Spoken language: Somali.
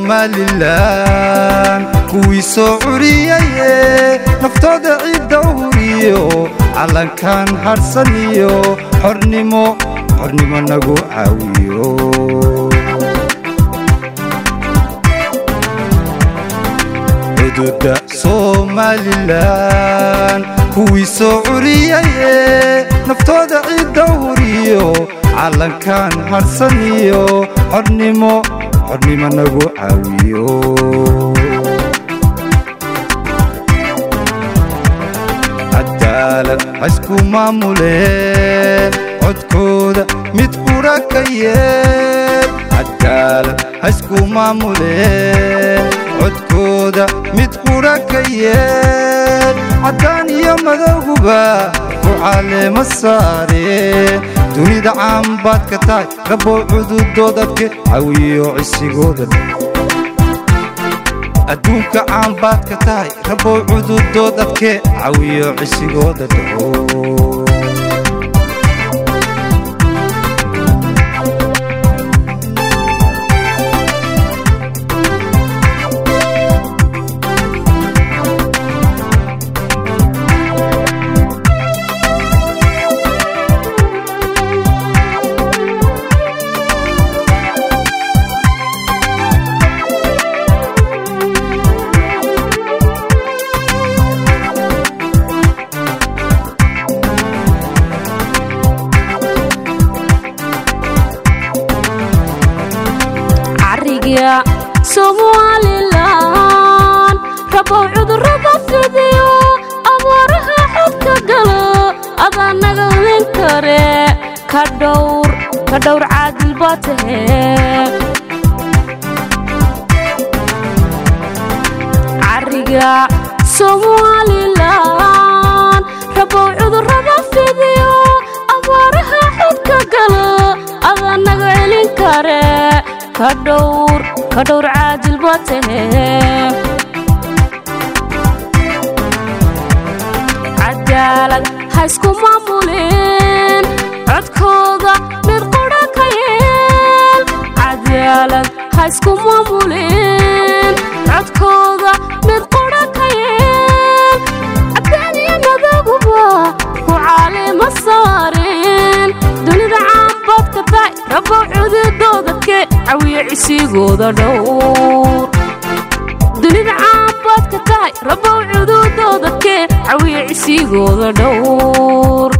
somalilan kuwii soo curiyaye naftooda cidda huriyo calankan hadhsan iyo xornimo xornimo nagu caawiyo xuduudda somalilan kuwii soo curiyaye naftooda cidda huriyo calankan hadhsan iyo xornimo xornimo nagu caawiyo cadaalad haysku maamuleen codkooda mid qudha ka yeel cadaalad haysku maamuleen codkooda mid qudha ka yeel caddaan iyo madowguba ku caleema saareen dunida caanbaad ka tahay rabbow cududoodadke cawiyo cisigooda adduunka caanbaad ka tahay rabbow cududoodadke cawiyo cisigooda dhaho somalilan rabow cudurrada fidiyo abuuraha xodka galo adaa naga olin kare ka dhowr ka dhowr caadil baa tahe cariga somalilan rabow cudurrada fidiyo abuuraha xodka galo adaa naga celin kare ka dhowr ka dhowr caadil baa tahe cadaalad ha isku maamulin codkooda mid qudha ka yeel cadaalad ha isku maamulin codkooda mid qudha ka yeel caddaan iyo madaguba ku caalima saarin dunida caanbaad ka tahay rabow cududoodadke cawiyo cisigooda dhowr dunida caanbaad ka tahay rabow cududoodadke cawiyo cisigooda dhowr